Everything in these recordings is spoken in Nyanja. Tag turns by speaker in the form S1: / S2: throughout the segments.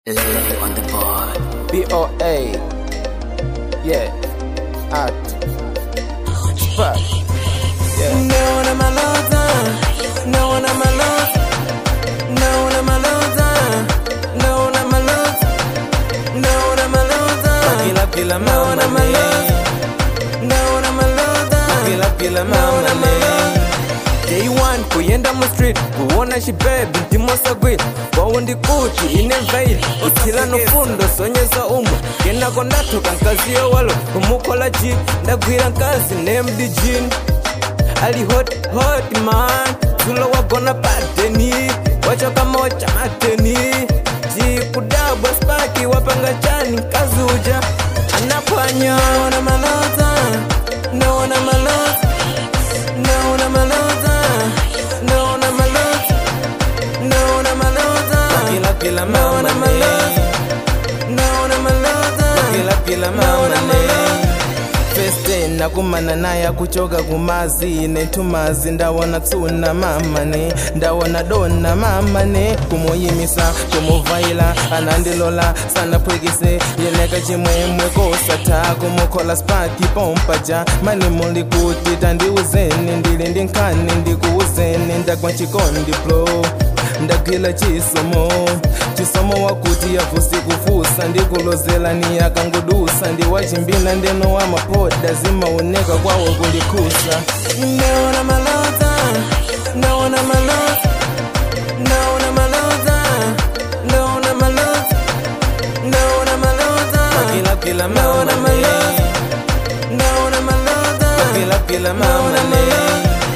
S1: Lele on the board.
S2: B-O-A. Yeah. At. Fuck. Yeah.
S3: No one am alone. No one am alone. No one am alone. No one am alone. No one am alone.
S2: Kila kila
S3: No
S2: mama
S3: one am
S2: ne.
S3: alone. No one am alone.
S2: Kila kila
S3: No one
S2: mama
S3: am
S2: ne.
S3: alone. Day one kuyenda mu street kuona shibebi ndimosagwira waundi kuti ine veil uthila nofundo sonyeza umwe kenako ndathoka nkaziyo walo kumukhola jini ndagwira nkazi nemdijini ali hot hot man dzulo wagona padeni wachoka mocha mateni jikudabwa spaki wapanga chani nkazi uja anaphwanya naona malota naona malota naona malota naona malota naona malota
S2: Kila kila mama
S3: naona
S2: ne.
S3: malota naona malota
S2: Kila kila mama ne. First day nakumana naye akuchoka kumazi netumazi ndawona tsuna mama ne ndawona dona mama ne kumuyimisa kumuvaila anandilola sanaphwekise yeneka chimwemwe kosatha kumukhola spaki pompaja mani muli kuti tandiuzeni ndili ndi nkhani ndikuuzeni ndagwa chikondi blo ndagwila chisomo chisomo wakuti yavusi kufusa ndikulozela ni yakangudusa ndiwachimbina ndeno wa mapoda zimaoneka kwawo kulikhusa
S3: naona malota naona malota naona malota naona malota naona malota
S2: kila kila
S3: naona
S2: mama ne
S3: malota naona malota
S2: kila kila mama ne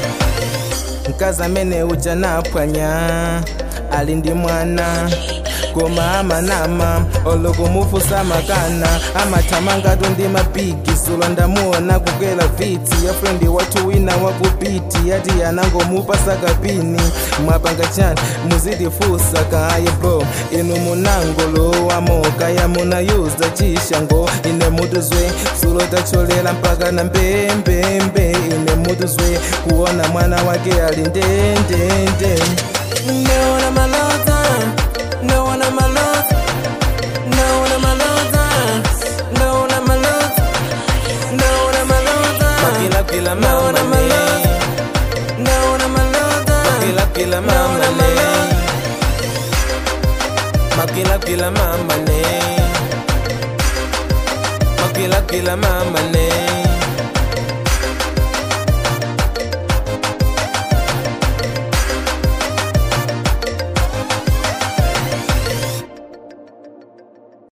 S2: mkazi amene uja naphwanya ali ndi mwana koma amanama olokumufusa makana amathamangatu ndi mapigi sulo ndamuona kukwela vitsi ya frendi wathu wina wakupiti yati yanangomupasa kapini mwapanga chani muzitifusa kaye bro inu munangolo wamoka yamunayuza chishango ine mutuzwe sulo tacholela mpaka na mbembembe ine mutuzwe kuona mwana wake ali ndendende
S3: naona malota naona malota naona malota naona malota naona malota
S2: kila kila
S3: naona
S2: mama ne
S3: malota naona malota
S2: kila kila mama ne makila kila mama ne makila kila mama ne